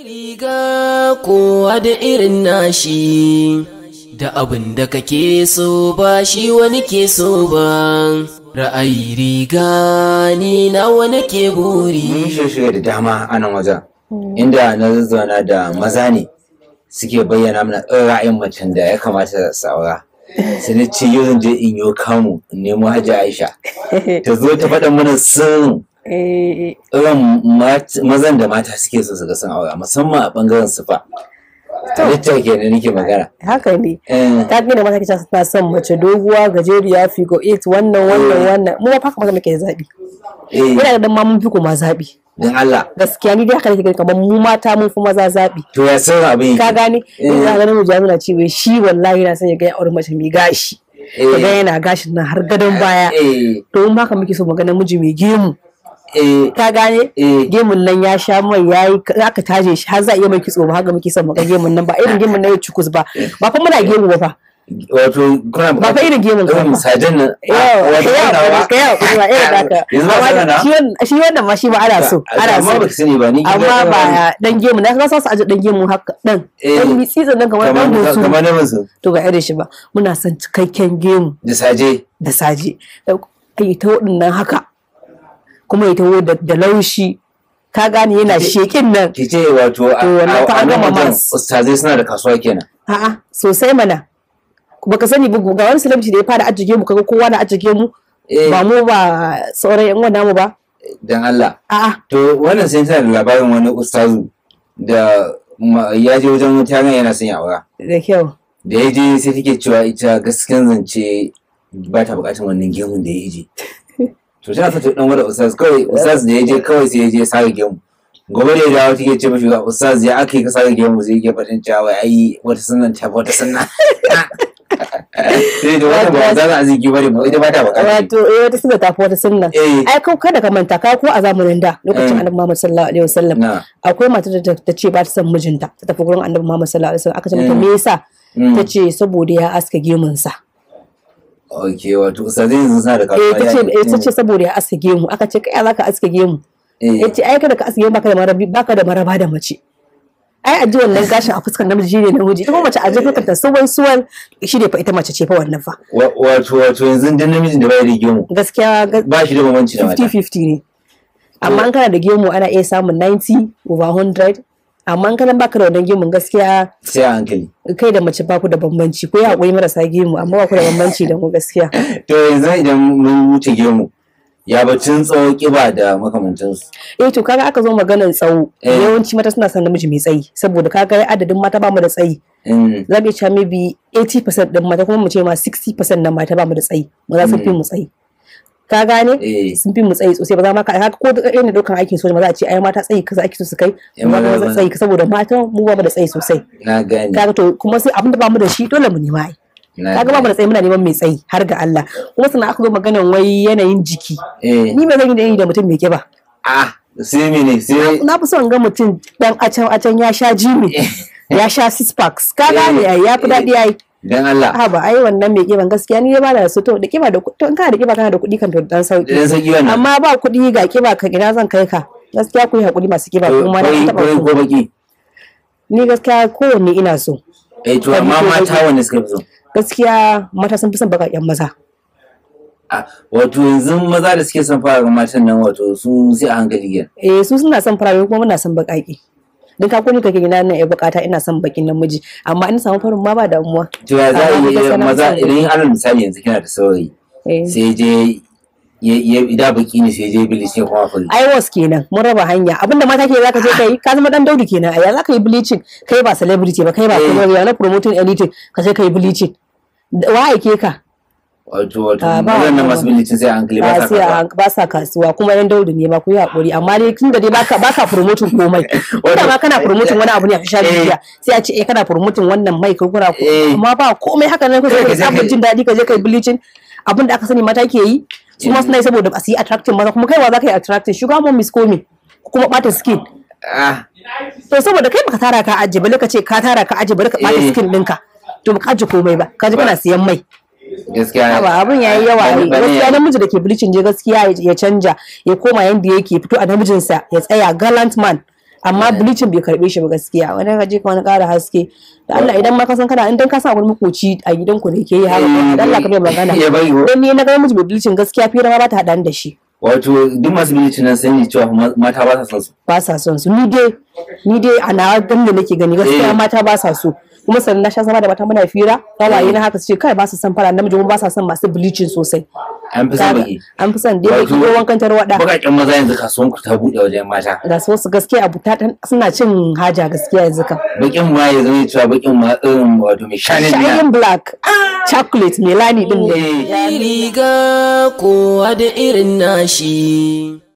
Riga kowa da irin nashi, da abin da kake so ba shi wani ke so ba. Ra'ayi riga ni na wani ke mun buri. shirye da dama a nan wajen inda na zazzauna da maza ne suke bayyana mana ɗan ra'ayin macen da ya kamata su aura sai na ce yau zan je in yi kamu in nemo hajji aisha ta zo ta faɗa mana sirrin Eh, irin mat- mazan da mata suke so su ga sun aura musamman a ɓangaren sufa halitta kenan nake magana haka ne Eh, ta gina mata kace ta son mace doguwa gajeriya figo 8 wannan wannan wannan mu ma haka maka muke zabi eh, ina da ma mun fi kuma zabi don Allah gaskiya ni dai haka nake gani kamar mu mata mun fi maza zabi to ya sirrin abin ka yake gane Eh. in za ga namiji ya nuna cewa shi wallahi yana son ya ga ya aure mace mai gashi Eh. ka ga yana gashin nan har gadon baya eh to in haka muke so mu ga namiji mai gemu eh ka gane Eh. gemun nan ya sha mai yayi aka taje shi har za a iya mai kitso ba haka muke son mu ga gemun nan ba irin gemun nan ya cikus ba ba fa muna gemu ba fa wato kuna ba fa irin gemun ka irin ba sajen nan Yau, wato yau, kuna ba ka yau, kuma irin naka. yanzu ba Amma sana na shi wannan- shi wannan ma shi ba ana so, ana amma so. ba sani ba ni Amma ba dan gemu na kasa su aje dan gemu haka dan Eh. dan mitsitsin nan kamar dan kamar musu. kamar na musu To ga irin shi ba. Muna son cikakken gemu da saje da saje. Ai ta waɗannan haka. Kuma ya taho da da laushi. Ka gane yana shekin nan. ki ce wato a To, wannan fa a- a an nan gama wajen mas. ustazai suna da kasuwa kenan A'a sosai mana. Baka sani ba ga wani celebrity da ya fara ajiye mu kaga kowa na ajiye mu. Eh. Ba mu ba sauran yan uwan mu ba. dan Allah A'a to wannan sai tana da labarin wani ustazu da ma- ya je wajen wata yarinya yana son ya aura da kyau. da ya je sai take cewa ita gaskiyan zance ba ta bukatar wannan gemun da ya ije to tana so ta dan wada ustaz kawai ustaz da ya je kawai sai ya je sare gemu gobe da ya dawo take ce mashi ga ustaz ya aka yi ka sare gemu sai ya fadin cewa ai wata sunan ta wata sunna sai da wata ba za a zigi bane ba ita ba ta bukata wato eh wata sunna tafi wata sunna Eh. ai kau kada ka manta ka ko a zamanin da lokacin Eh. annabi Muhammad sallallahu alaihi wasallam na akwai matar da ta- ta ce ba ta son mijinta ta tafi gurin annabi Muhammad sallallahu alaihi wasallam aka ce mata Mm. me yasa Mm. ta ce saboda ya aska gemun sa ok wato ustazai yanzu suna da eh kasuwa ta ce eh ta ce saboda ya aska gemu aka ce kai zaka aska gemu Eh. yace ai kada ka aska gemu baka da marabi baka da maraba da mace ai aji wannan gashin a fuskar namiji shine namiji ita kuma mace a jefa ta suwai suwal shi ne fa ita mace ce fa wannan fa Wa- wato wato yanzu dan namijin da bai da gemu gaskiya ga- ba shi da bambanci da mata 50-50 ne amma in kana da gemu ana iya samun 90 over 100 amma in kana baka da wannan gemun gaskiya sai a hankali kai da mace baku da bambanci ko ya haƙuri marasa gemu amma baku da bambanci da mu gaskiya to yanzu idan mun wuce gemu ya batun tsawo kiba da makamantansu eh to kaga aka zo maganar tsawo Eh. yawanci mata suna son namiji mai tsayi saboda kaga adadin mata bamu da tsayi Mm. za mu iya cewa maybe 80% din mata kuma mu ce ma 60% na mata bamu da tsayi maza sun fi mu tsayi ka gane Eh. sun fi mu tsayi sosai ba za ma ka haka ko da irin daukan aikin soja ma za a ce ai mata tsayi kaza ake so su kai Eh, amma maza maza ba- tsayi saboda mata mu ba mu da tsayi sosai na gane kaga to kuma sai abinda ba mu da shi dole mu nema ai na kaga ba mu da tsayi muna neman mai tsayi har ga Allah kuma sannan aka zo maganan wai yanayin jiki eh ni ba zan yi da yi da mutum mai kiba ah sai mene sai na fi son ga mutum dan acan acan ya sha jimi ya sha six packs ka gane ai ya fi daɗi ai dan Allah ha ba ai wannan mai kiban gaskiya ni ba da su to da kiba da ku- to in kana da kiba kana da kuɗi kan to dan sauki dan sauki wannan amma ba kuɗi ga kiba ka ina zan kai ka gaskiya ku yi hakuri masu kiba kuma na Koi- taɓa koi ku ko baki ni gaskiya kowanne ina so eh to Koi amma ko mata baki. wanda suka fi so gaskiya mata sun fi son baƙaƙen maza ah wato yanzu maza da suke son fara ga matan nan wato su sai a hankali kenan eh su suna son farare kuma muna son baƙaƙe don ka kuni kake gina nan ya bukata ina son bakin namiji amma in samu farin ma ba damuwa to ya za a Amma yi gaskiya idan na maza fi son idan alal misali yanzu kina da saurayi eh. sai je ya ya da baki ne sai je bilis sai kuma fari iwas kenan mun raba hanya abinda mata ke zaka je kai ka zama dan daudi kenan ai zaka yi bleaching kai ba celebrity ba kai ba Eh. kuma ya na promoting anything ka je kai bleaching Da- wa aike ka wato wato Ah, ba mazan nan wannan. masu bilicin sai a hankali ba ba sa sai kasuwa a ba sa kasuwa kuma yan daudi ne ba ku yi hakuri amma dai tun da dai baka baka promoting komai wanda ma kana promoting wani abu ne a social Eh. media sai a ce eh kana promoting wannan mai kurkura ko Eh. amma ba komai haka ne Kai kai ka ka je samu kai- jin daɗi ka je kai bleaching abinda aka sani mata ke yi su ma suna yi saboda ba su yi attracting maza kuma kai wa za ka yi attracting sugar mom is coming kuma bata skin ah to saboda kai baka tara ka aje bale ka ce ka tara ka aje bari ka bata Eh. skin ɗinka to baka aje komai ba ka ji kana siyan mai gaskiya ba abun yayi yawa Bane- ne bane- gaskiya namiji da ke bleaching je gaskiya ya- ya canja ya koma yanda yake fito a namijinsa ya tsaya gallant man amma bleaching bai karbe shi ba gaskiya wani ka je ka wani ƙara haske da Allah idan ma ka san kana idan ka san wani makoci a gidan ku da ke yi haka da Allah ka bai magana ya bari ko dan ni na ga miji bai bleaching gaskiya fira ma ba ta haɗa da shi wato duk masu bilicin nan sani cewa ma- mata ba sa son su ba sa son su ni dai ni dai a nawa gan da nake gani gaskiya Eh. mata ba sa so kuma sannan na sha zama da mata muna fira kawaye na haka su ce kai ba su son fara namiji kuma ba sa son masu bleaching sosai an fi son Kaga, baki an fi son dai Wato, baki ko wankan tarwada bakaƙen maza yanzu kasuwan ku ta buɗe wajen mata ga su wasu gaskiya abu ta suna cin haja gaskiya yanzu kam bakin ma ya zama cewa bakin ma irin wato mai shanin miya shining black chocolate melani din ne Eh. riga kowa da irin nashi